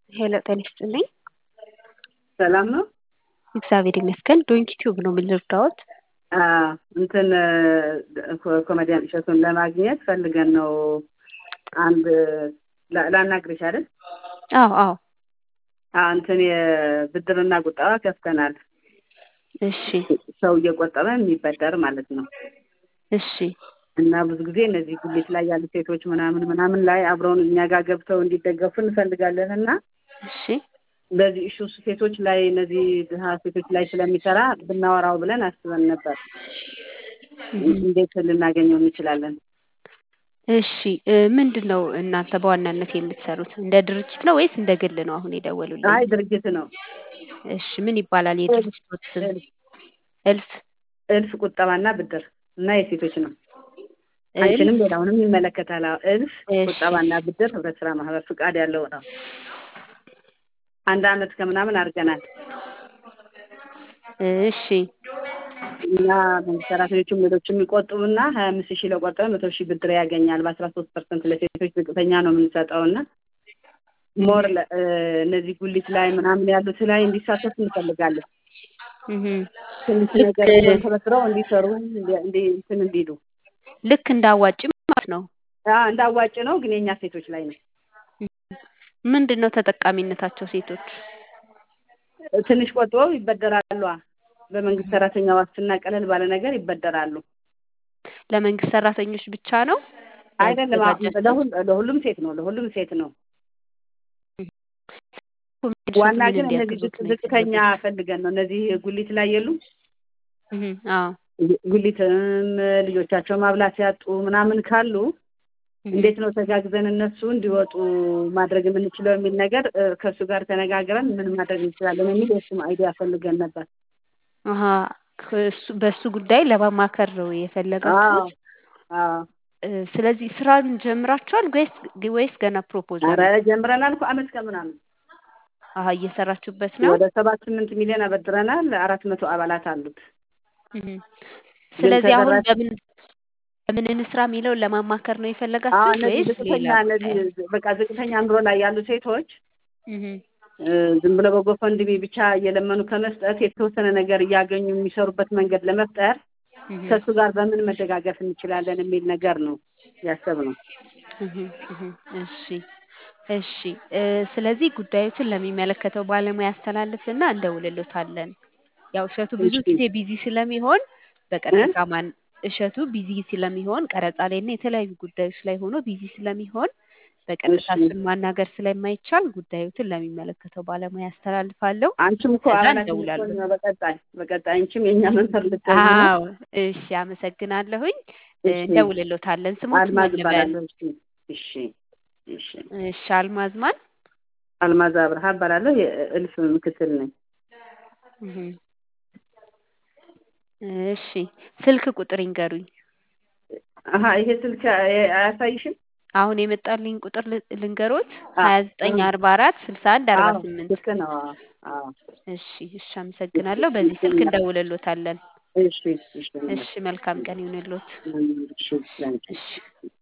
ሄሎ ጤና ይስጥልኝ። ሰላም ነው? እግዚአብሔር ይመስገን። ዶንኪ ቲዩብ ነው የምንረዳዎት? አዎ፣ እንትን ኮ- ኮሜዲያን እሸቱን ለማግኘት ፈልገን ነው። አንድ ላ- ላናግርሽ አይደል? አዎ አዎ። አዎ፣ እንትን የብድርና ቁጠባ ከፍተናል። እሺ ሰው እየቆጠበ የሚበደር ማለት ነው። እሺ እና ብዙ ጊዜ እነዚህ ጉሊት ላይ ያሉ ሴቶች ምናምን ምናምን ላይ አብረውን እኛ ጋር ገብተው እንዲደገፉ እንፈልጋለን እና እሺ በዚህ ኢሹ ሴቶች ላይ እነዚህ ድሀ ሴቶች ላይ ስለሚሰራ ብናወራው ብለን አስበን ነበር። እንዴት ልናገኘው እንችላለን? እሺ እ ምንድን ነው እናንተ በዋናነት የምትሰሩት? እንደ ድርጅት ነው ወይስ እንደ ግል ነው አሁን የደወሉልኝ? አይ ድርጅት ነው። እሺ ምን ይባላል የድርጅቶት ስም? እልፍ እልፍ እልፍ ቁጠባና ብድር እና የሴቶች ነው። እልፍ አንቺንም ሌላውንም ይመለከታል። አዎ፣ እልፍ እሺ ቁጠባና ብድር ህብረት ስራ ማህበር ፍቃድ ያለው ነው። አንድ አመት ከምናምን አድርገናል እሺ እና መንግስት ሰራተኞችም ሌሎችም የሚቆጥቡና ሀያ አምስት ሺህ ለቆጠበ መቶ ሺህ ብድር ያገኛል። በአስራ ሶስት ፐርሰንት ለሴቶች ዝቅተኛ ነው የምንሰጠው እና ሞር ለ- እ እነዚህ ጉሊት ላይ ምናምን ያሉት ላይ እንዲሳተፍ እንፈልጋለን። እህ ትንሽ ልክ ነገር ይዘው ተበድረው እንዲሰሩ እንዲ- እንዲ እንትን እንዲሉ ልክ እንዳዋጭ ማለት ነው። አዎ፣ እንዳዋጭ ነው ግን የእኛ ሴቶች ላይ ነው። ምንድን ነው ተጠቃሚነታቸው ሴቶች? ትንሽ ቆጥበው ይበደራሉ። በመንግስት ሰራተኛ ዋስትና ቀለል ባለ ነገር ይበደራሉ። ለመንግስት ሰራተኞች ብቻ ነው አይደለም አ- ያዘጋጃችሁት? ለሁል- ለሁሉም ሴት ነው። ለሁሉም ሴት ነው። ኮሜዲያን ዋና ምን ግን እነዚህ እንዲያግዙት ዝቅ- ነው ዝቅተኛ የፈለጉት? ፈልገን ነው። እነዚህ ጉሊት ላይ የሉ እህ አዎ ጉሊትም ልጆቻቸው ማብላት ያጡ ምናምን ካሉ እህ እንዴት ነው ተጋግዘን እነሱ እንዲወጡ ማድረግ የምንችለው የሚል ነገር እ፣ ከእሱ ጋር ተነጋግረን ምን ማድረግ እንችላለን የሚል የእሱም አይዲያ ፈልገን ነበር። አሀ ከእሱ በእሱ ጉዳይ ለማማከር ነው አዎ የፈለጋችሁት? አዎ። እ፣ ስለዚህ ስራን ጀምራችኋል ወይስ ወይስ ገና ፕሮፖዛል ኧረ ነው? ጀምረናል እኮ አመት ከምናምን አሀ እየሰራችሁበት ነው? ወደ ሰባት ስምንት ሚሊዮን አበድረናል። አራት መቶ አባላት አሉት። እህ ግን ስለዚህ አሁን ተደራሽ በምን በምን እንስራ የሚለውን ለማማከር ነው አዎ የፈለጋችሁት እነዚህ ወይስ ዝቅተኛ ሌላ እነዚህ ጉዳይ? በቃ ዝቅተኛ ኑሮ ላይ ያሉ ሴቶች እህ እ፣ ዝም ብለው በጎፈንድሚ ብቻ እየለመኑ ከመስጠት የተወሰነ ነገር እያገኙ የሚሰሩበት መንገድ ለመፍጠር እህ ከእሱ ጋር በምን መደጋገፍ እንችላለን የሚል ነገር ነው ያሰብነው። እህ እህ እሺ እሺ እ፣ ስለዚህ ጉዳዮችን ለሚመለከተው ባለሙያ ያስተላልፍና እንደውልሎታለን። ያው እሸቱ ብዙ እሺ ጊዜ ቢዚ ስለሚሆን እ? በቀጥታ ማን እሸቱ ቢዚ ስለሚሆን ቀረጻ ላይ እና የተለያዩ ጉዳዮች ላይ ሆኖ ቢዚ ስለሚሆን በቀጥታ እሺ እሱን ማናገር ስለማይቻል ጉዳዮትን ለሚመለከተው ባለሙያ ያስተላልፋለሁ። አንቺም እኮ ከዛ አባላችን እንደውላለን። ልትሆኝ ነው። በቀጣይ በቀጣይ አንቺም የእኛ መንፈር ልትሆኝ ነው። አዎ እሺ፣ አመሰግናለሁኝ። እ፣ እሺ እንደውልሎታለን። ስሞት አልማዝ ማን ልበል? እባላለሁ። እሺ እሺ እሺ እሺ፣ አልማዝ ማን? አልማዝ አብርሃ እባላለሁ። የእልፍ ምክትል ነኝ። እህ እሺ፣ ስልክ ቁጥር ይንገሩኝ። አሀ ይሄ ስልክ አያ- አያሳይሽም? አሁን የመጣልኝ ቁጥር ል- ልንገሮት አ ሀያ ዘጠኝ እ፣ አርባ አራት ስልሳ አንድ አርባ አዎ ስምንት ልክ ነው። አዎ አዎ። እሺ እሺ፣ አመሰግናለሁ። በዚህ ስልክ እንደውልሎታለን። እሺ እሺ እሺ፣ መልካም ቀን ይሁንልዎት። እሺ ላንቺ እሺ